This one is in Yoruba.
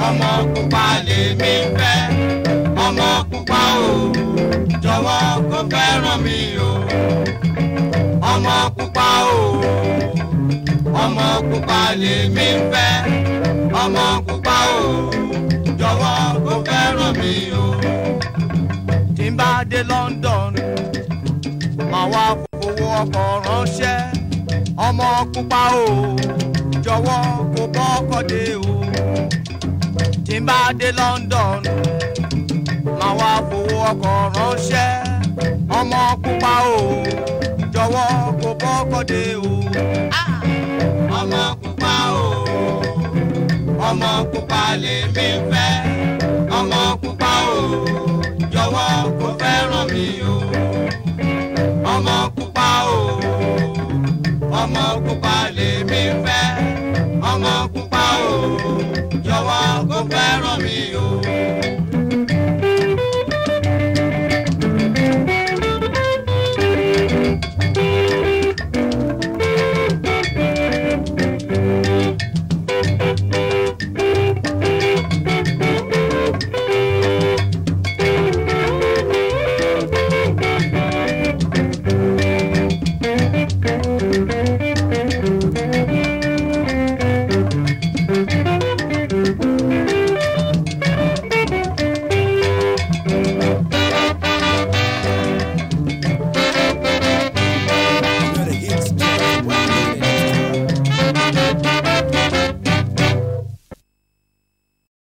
ọmọ pupa lèmi fẹ́ ọmọ pupa o jọ̀wọ́ kó fẹ́ràn mi o ọmọ pupa o ọmọ pupa lèmi fẹ́ ọmọ pupa o jọ̀wọ́ kó fẹ́ràn mi o. tí n bá dé London máa wá fowó ọkọ̀ ránṣẹ́ ọmọ pupa o jọ̀wọ́ kó bọ́kọ̀ dé o. tí n bá dé London máa wá fowó ọkọ̀ ránṣẹ́ ọmọ pupa o jọ̀wọ́ kó bọ́kọ̀ dé o. ọmọ pupa o ọmọ pupa lèmi fẹ́ ọmọ pupa o jọ̀wọ́ kó fẹ́ràn mi o ọmọ pupa o ọmọ pupa lèmi fẹ́ ọmọ pupa o jọ̀wọ́ kó fẹ́ràn mi o.